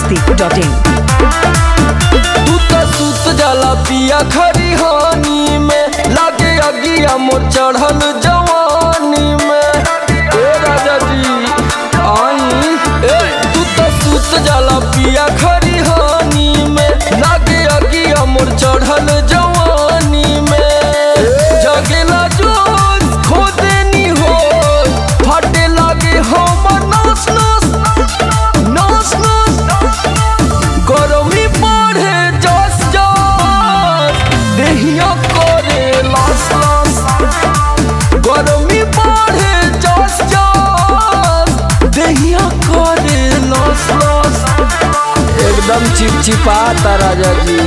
masti.in तू त सुत जाला पिया खरी हानी में लागे अगिया मोर चढ़ल जवानी में ए राजा जी आई ए तू त सुत जाला पिया खरी हानी में लागे अगिया मोर चढ़ल जवानी में जगेला जोश खो देनी हो फटे लागे हमर नस नस नस नस गरमी बढ़े जस जस देहिया करे लास लास गरमी बढ़े जस जस देहिया करे लास लास एकदम चिपचिपाता राजा जी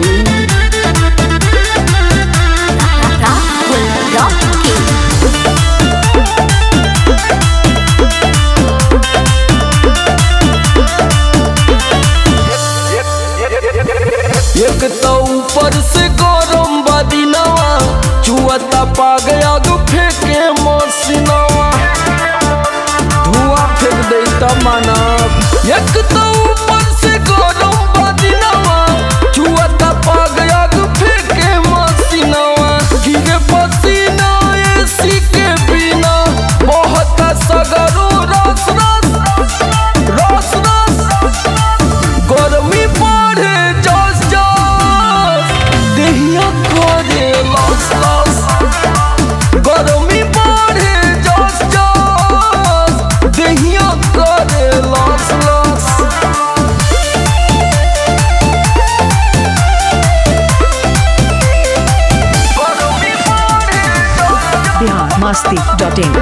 Rahul Rocky. एक तो ऊपर से गरम बदिनवा चुअता पा गया गो फेंके मसीनवा धुआं फेंक दे मानव एक तो ऊपर से गरम बदिनवा चुअता पा गया गो फेंके मसीनवा गिरे पसीना एसी के बिना बहुत सगरो रस रस रस रस गरमी बढ़े जस जस देहिया करे लस लस गरमी बढ़े जस जस देहिया करे लस लस गरमी बढ़े जस Bihar masti.in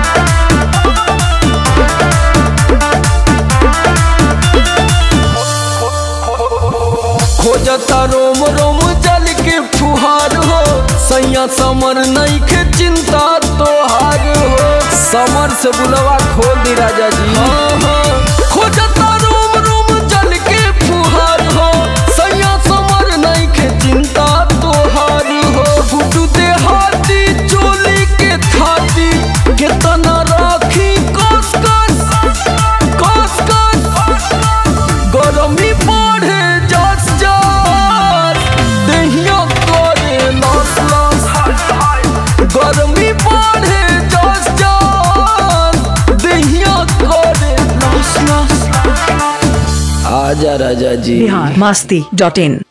खोजता रोम रोम जल के फुहार हो सैया समर नहीं के चिंता तोहार हो समर से बुलवा खोल दी राजा जी हाँ हाँ खोजता रोम रोम जल के फुहार हो सैया समर नहीं के चिंता तोहार हो गुडू दे हाथी चोली के थाती केतना राखी कस कस कस कस गरमी बढ़े जस जस देहिया करे लस लस गरमी बढ़े जस जस देहिया करे लस लस आजा राजा जी Bihar masti.in